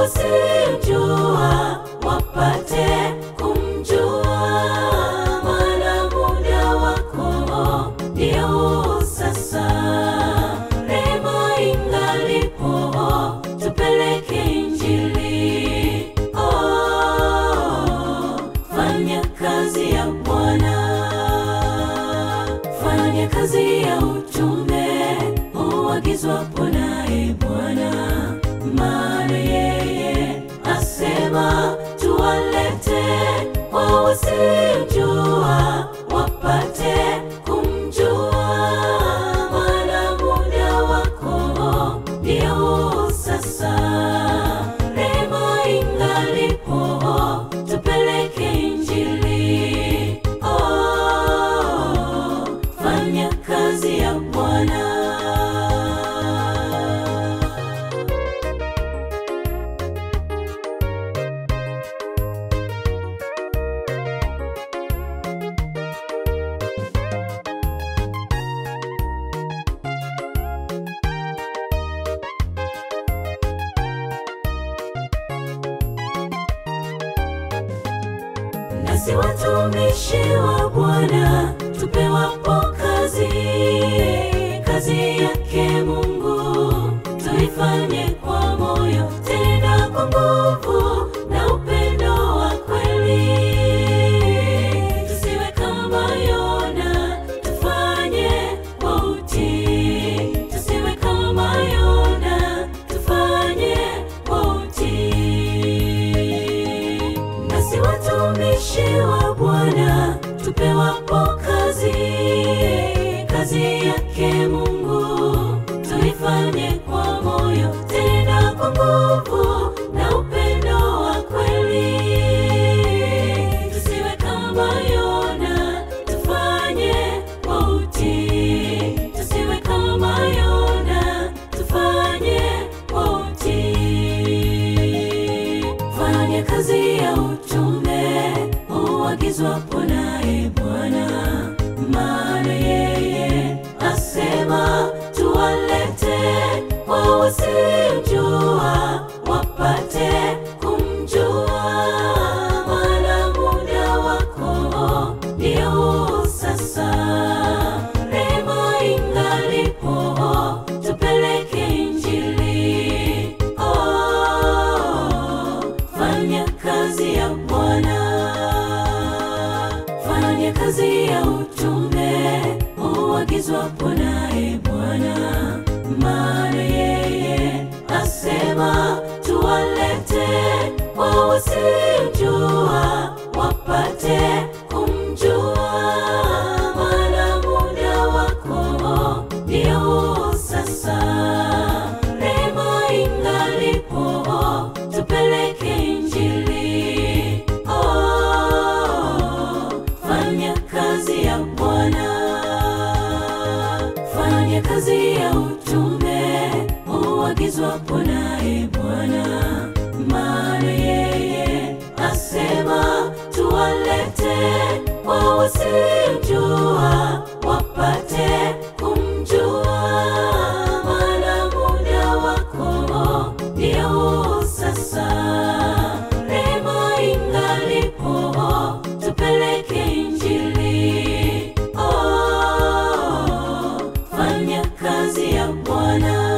wasiomjua wapate kumjua, maana muda wako ndio sasa. Rehema ingalipo, tupeleke Injili. Oh, fanya kazi ya Bwana, fanya kazi ya utume uagizwapo naye Bwana, maana yeye asema tuwalete kwa wasiojua wapate kumjua, maana muda wako ndio sasa. Rehema ingalipo, tupeleke Injili. Oh, fanya kazi ya Bwana. Nasi watumishi wa Bwana tupewapo kazi, kazi yake Mungu tuifanye kwa moyo, tena kwa nguvu na upendo wa kweli. Tusiwe kama Yona, tufanye kwa utii. Tusiwe kama Yona, tufanye kwa utii. Nasi watumishi wa Bwana tupewapo kazi, kazi yake Mungu tuifanye kwa moyo, tena kwa nguvu na upendo wa kweli. Tusiwe kama Yona, tufanye kwa utii. Tusiwe kama Yona, tufanye kwa utii. Fanya kazi ya utume uagizwapo naye Bwana, maana yeye asema tuwalete kwa wasiojua wapate kumjua, maana muda wako ndio sasa. Rehema ingalipo, tupeleke Injili. Oh, fanya kazi ya Bwana, fanya kazi ya utume uagizwapo naye Bwana, maana yeye asema tuwalete kwa wasiojua wapate kumjua, maana muda wako ndio sasa. Rehema ingalipo, tupeleke Injili. Oh, fanya kazi ya Bwana, fanya kazi ya utume uagizwapo naye Bwana, maana yeye asema tuwalete kwa wasiojua wapate kumjua, maana muda wako ndio sasa. Rehema ingalipo, tupeleke Injili. Oh, fanya kazi ya Bwana.